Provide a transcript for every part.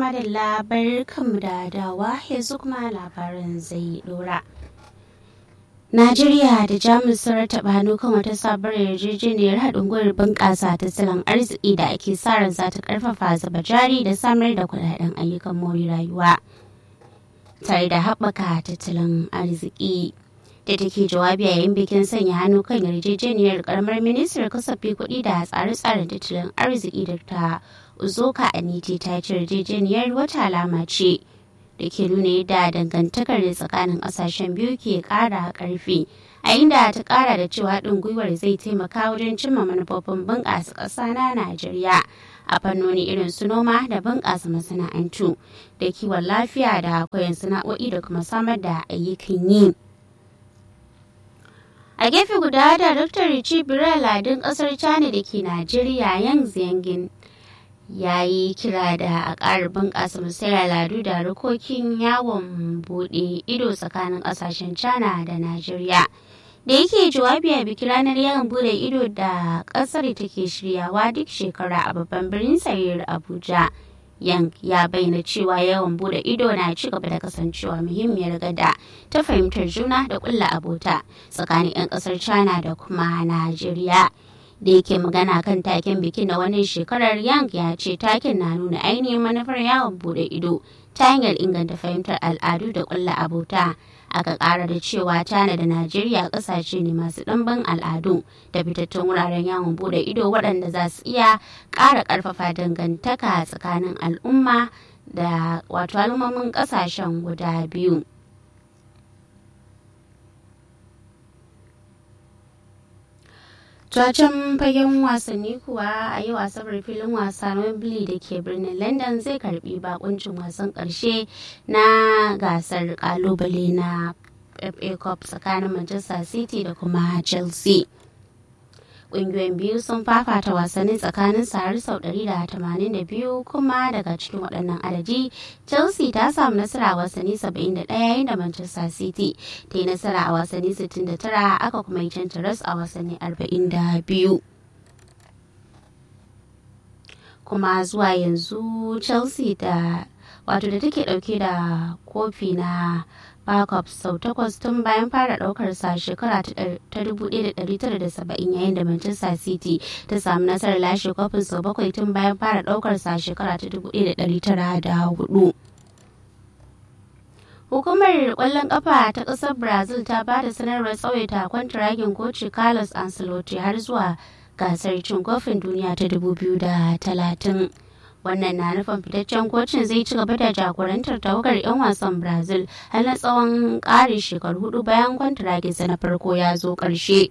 da labar kanmu da dawa yanzu kuma labarin zai dora. Najeriya da Jamus sun rataba hannu kan wata sabuwar yarjejeniyar haɗin gwiwar bunƙasa tattalin arziki da ake sa ran za ta ƙarfafa zuba jari da samar da kuɗaɗen ayyukan more rayuwa tare da haɓaka tattalin arziki. da take jawabi yayin bikin sanya hannu kan yarjejeniyar karamar ministar kasafi kuɗi da tsare-tsaren tattalin arziki da ta uzoka aniti ta ce yarjejeniyar wata alama ce da ke nuna yadda dangantakar da tsakanin ƙasashen biyu ke ƙara ƙarfi a inda ta ƙara da cewa haɗin gwiwar zai taimaka wajen cimma manufofin bunƙasa ƙasa na najeriya a fannoni irin su noma da bunƙasa masana'antu da kiwon lafiya da koyon sana'o'i da kuma samar da ayyukan yi. a gefe guda daraktar Richie ladin kasar china da ke najeriya yang ziyangin ya yi kira da a ƙara bunƙasa musayar al'adu da harkokin yawon buɗe ido tsakanin ƙasashen china da najeriya da yake jawabi a bikin ranar yawon buɗe ido da ƙasar take shiryawa duk shekara a babban birnin sayar abuja Yang ya bayyana cewa yawan bude ido na ci gaba da kasancewa muhimmiyar gada ta fahimtar juna da kulla abota tsakanin 'yan kasar China da kuma Najeriya. Da yake magana kan taken bikin na wannan shekarar Yang ya ce taken na nuna ainihin manufar yawon bude ido ta hanyar inganta fahimtar al'adu da kulla abota. aka kara da cewa China da Najeriya kasashe ne masu ɗimbin al'adu da fitattun wuraren yawon bude ido waɗanda za su iya ƙara ƙarfafa dangantaka tsakanin al'umma da wato al'ummomin ƙasashen guda biyu. Tuwacin fagen wasanni kuwa a yi wasan filin wasa na Wembley da ke birnin London zai karbi bakuncin wasan karshe na gasar kalubale na FA Cup tsakanin Manchester City da kuma Chelsea. Ƙungiyoyin biyu sun fafata wasanni tsakanin har sau 182 kuma daga cikin waɗannan adadi Chelsea ta samu nasara a wasanni 71 yayin da Manchester City ta yi nasara a wasanni 69 aka kuma yi cancaras a wasanni 42. Kuma zuwa yanzu Chelsea da wato da take dauke da kofi na Barcup sau takwas tun bayan fara daukar sa shekara ta 1970 yayin da Manchester City ta samu nasarar lashe kofin sau bakwai tun bayan fara daukar sa shekara ta 1904. Hukumar kwallon kafa ta ƙasar Brazil ta ba da sanarwar tsawaita kwantiragin koci Carlos Ancelotti har zuwa gasar cin kofin duniya ta 2030. wannan na nufin fitaccen kocin zai ci gaba da jagorantar tawagar 'yan wasan brazil har na tsawon ƙari shekaru hudu bayan kwantiraginsa na farko ya zo ƙarshe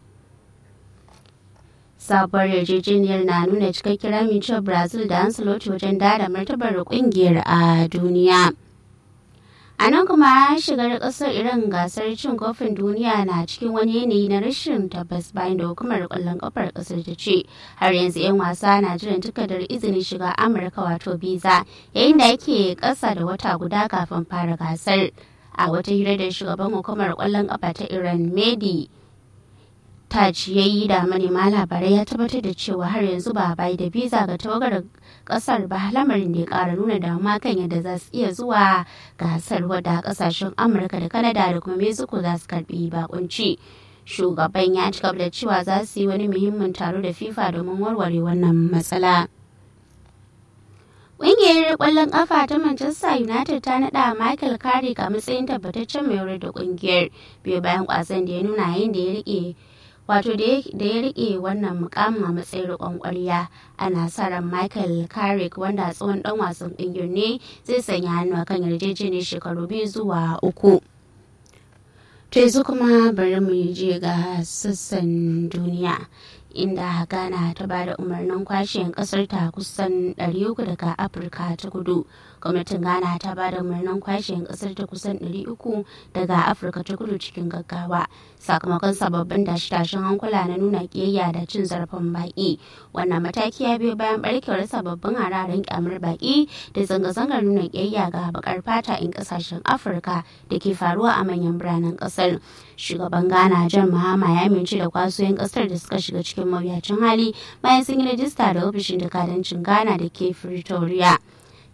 sabuwar yarjejeniyar na nuna cikakken amincewar brazil da ancelotti wajen dada martabar kungiyar a duniya a nan kuma shigar kasar iran gasar cin kofin duniya na cikin wani yanayi na rashin tabbas bayan da hukumar kwallon kafar kasar ta ce har yanzu 'yan wasa na jiran takardar izinin shiga amurka wato visa yayin da yake kasa da wata guda kafin fara gasar a wata hira da shugaban hukumar kwallon kafa ta iran medi Taj ya yi da manema labarai ya tabbatar da cewa har yanzu ba bai da visa ga tawagar kasar ba lamarin da ya kara nuna damuwa kan yadda za su iya zuwa gasar wadda kasashen amurka da kanada da kuma mexico za su karbi bakunci shugaban ya ci da cewa za su yi wani muhimmin taro da fifa domin warware wannan matsala Ƙungiyar ƙwallon ƙafa ta Manchester United ta naɗa Michael Carrick a matsayin tabbataccen mai da ƙungiyar biyu bayan ƙwasan da ya nuna yayin da ya rike wato da ya rike wannan mukamin a matsayin rikon kwarya ana sa ran michael carrick wanda tsohon dan wasan kungiyar ne zai sanya hannu a kan yarjejeniyar shekaru biyu zuwa uku to yanzu kuma bari mu je ga sassan duniya inda ghana ta ba da umarnin kwashe kasar ta kusan 300 daga afirka ta kudu gwamnatin ghana ta ba da umarnin kwashe kasar ta kusan 300 daga afirka ta kudu cikin gaggawa sakamakon sababbin tashe-tashen hankula na nuna kiyayya da cin zarafin baki wannan mataki ya biyo bayan barkewar sababbin hararen kyamar baki da zanga-zangar nuna kiyayya ga bakar fata in kasashen afirka da ke faruwa a manyan biranen kasar shugaban ghana jan mahama ya amince da kwasoyin kasar da suka shiga cikin mawuyacin hali bayan sun yi rajista da ofishin jakadancin ghana da ke pretoria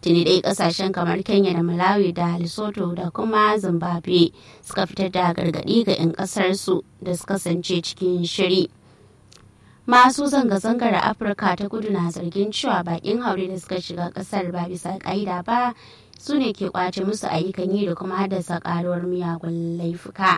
tuni dai kasashen kamar kenya da malawi da lesotho da kuma zimbabwe suka fitar da gargaɗi ga 'yan ƙasarsu da su kasance cikin shiri masu zanga-zangar afirka ta kudu na zargin cewa bakin haure da suka shiga kasar ba bisa ka'ida ba su ne ke kwace musu ayyukan yi da kuma haddasa karuwar miyagun laifuka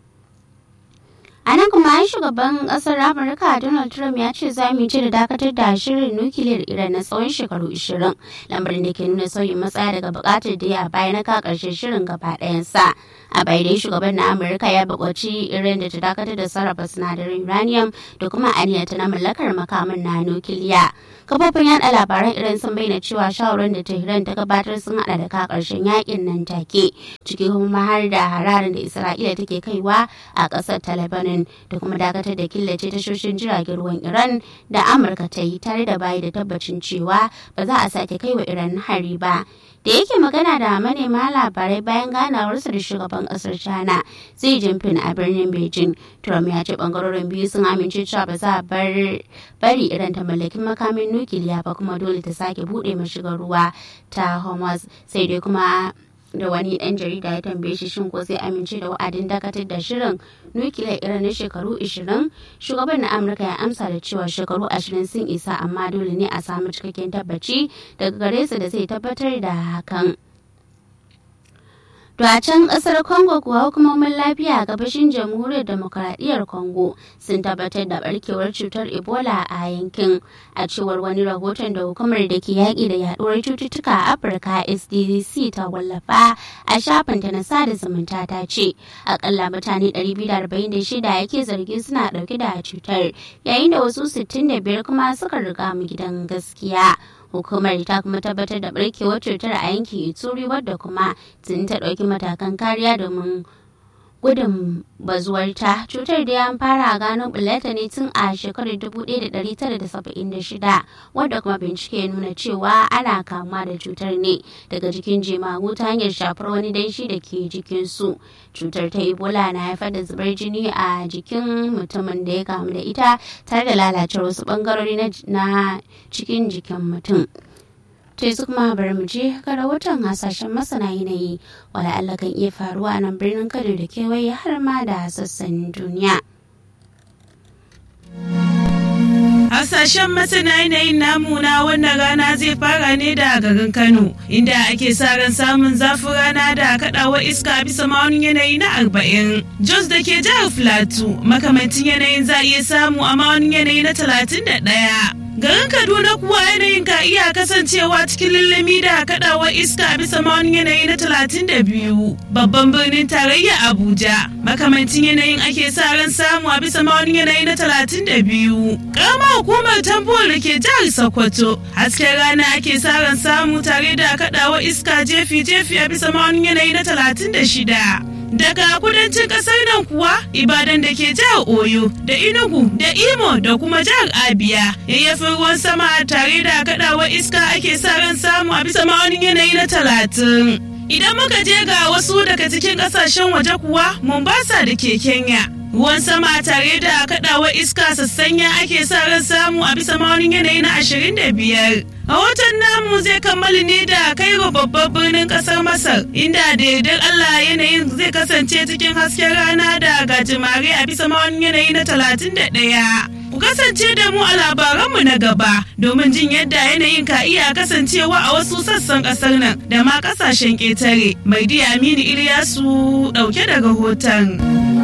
a nan kuma shugaban kasar amurka donald trump ya ce za mu ci da dakatar da shirin nukiliyar iran na tsawon shekaru 20 lamarin da ke nuna sauyin matsaya daga bukatar da ya baya na ka karshen shirin gaba ɗayansa a bai dai shugaban na amurka ya buƙaci iran da ta dakatar da sarrafa sinadarin uranium da kuma aniyarta na mallakar makamin na nukiliya kafofin yada labaran iran sun bayyana cewa shawarar da tehran ta gabatar sun hada da ka karshen yakin nan take ciki kuma har da hararin da isra'ila take kaiwa a ƙasar ta lebanon da kuma dakatar da killace tashoshin jiragen ruwan iran da amurka ta yi tare da bayi da tabbacin cewa ba za a sake kai wa iran hari ba da yake magana da manema labarai bayan ganawarsa da shugaban kasar china zai jinping a birnin beijing trump ya ce bangarorin biyu sun amince cewa ba za a bari iran ta mallaki makamin nukiliya ba kuma dole ta sake bude mashigar ruwa ta hormuz sai dai kuma da wani dan jarida ya tambaye shi shin ko zai amince da wa'adin dakatar da shirin nukiliya irin na shekaru 20 shugaban na amurka ya amsa da cewa shekaru 20 sun isa amma dole ne a samu cikakken tabbaci daga gare su da zai tabbatar da hakan To a can kasar Congo kuwa hukumomin lafiya a gabashin jamhuriyar demokaradiyyar Congo sun tabbatar da barkewar cutar Ebola a yankin a cewar wani rahoton da hukumar da ke yaƙi da yaduwar cututtuka a Afirka SDC ta wallafa a shafinta na sada zumunta ta ce akalla mutane 246 yake zargi suna ɗauke da cutar yayin da wasu 65 kuma suka riga mu gidan gaskiya. hukumar ta kuma tabbatar da barkewar cutar a yankin ituri wadda kuma tun ta ɗauki matakan kariya domin gudun bazuwarta cutar da ya fara gano bulata ne tun a shekarar 1976 wadda kuma bincike nuna cewa ana kamuwa da cutar ne daga jikin jemagu ta hanyar shafar wani danshi da ke jikinsu cutar ta ebola na haifar da zubar jini a jikin mutumin da ya kamu da ita tare da lalacewar wasu bangarori na cikin jikin mutum to su kuma bari mu je ga rahoton hasashen masana yanayi wala Allah kan iya faruwa a nan birnin Kano da kewaye har ma da sassan duniya. Hasashen masana yanayin namu na wannan rana zai fara ne da garin Kano, inda ake sa ran samun zafin rana da kaɗawar iska bisa ma'aunin yanayi na arba'in. Jos da ke jihar Filatu, makamancin yanayin za a iya samu a ma'aunin yanayi na talatin da ɗaya. Garin Kaduna kuwa yanayin ka iya kasancewa cikin lullumi da kadawar iska bisa ma'aunin yanayi na talatin da biyu. Babban birnin tarayya Abuja. Makamancin yanayin ake sa ran samu a bisa ma'aunin yanayi na talatin da biyu. Karamar hukumar Tambuwal da ke jihar Sokoto. Hasken rana ake sa ran samu tare da kadawar iska jefi-jefi a bisa ma'aunin yanayi na talatin da shida. daga kudancin kasar nan kuwa ibadan da ke jihar oyo da inugu da imo da kuma jihar abia yayyafin ruwan sama tare da kadawar iska ake sa ran samu a bisa ma'aunin yanayi na talatin idan muka je ga wasu daga cikin kasashen waje kuwa mombasa da ke kenya ruwan sama tare da kadawar iska sassanya ake sa ran samu a bisa ma'aunin yanayi na ashirin da biyar rahoton namu zai kammala ne da kairo babban birnin kasar masar inda da yardar allah yanayin zai kasance cikin hasken rana da gajimare a bisa ma'aunin yanayi na talatin da ɗaya ku kasance da mu a labaranmu na gaba domin jin yadda yanayin ka iya kasancewa a wasu sassan kasar nan da ma kasashen ƙetare mai aminu iliyasu ɗauke da rahoton.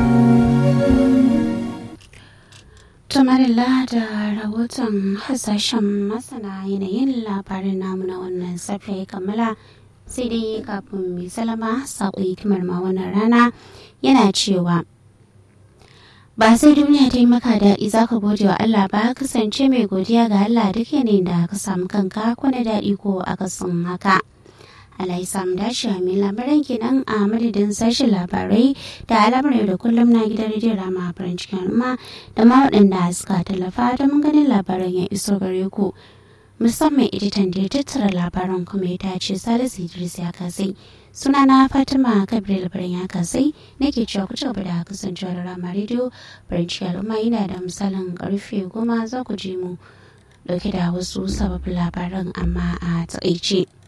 Tamarilla da rahoton hasashen masana yanayin labarin namu na wannan safiya ya kammala sai dai kafin mai salama saƙo hikimar ma wannan rana yana cewa ba sai duniya ta yi maka daɗi za ka gode wa Allah ba kasance mai godiya ga Allah duk yanayin da ka samu kanka ko na daɗi ko akasin haka. Allah ya samu dashi a mai labaran kenan a madadin sashen labarai da alamar yau da kullum na gidan rediyon rama a farin cikin al'umma da ma waɗanda suka tallafa da mun ganin labaran ya iso gare ku musamman editan da ya tattara labaran kuma ya tace salisu idris ya kasai suna na fatima kabir labaran ya kasai nake cewa ku gaba da kasancewa da rama rediyo farin cikin al'umma yana da misalin karfe goma za ku ji mu dauke da wasu sababbin labaran amma a taƙaice.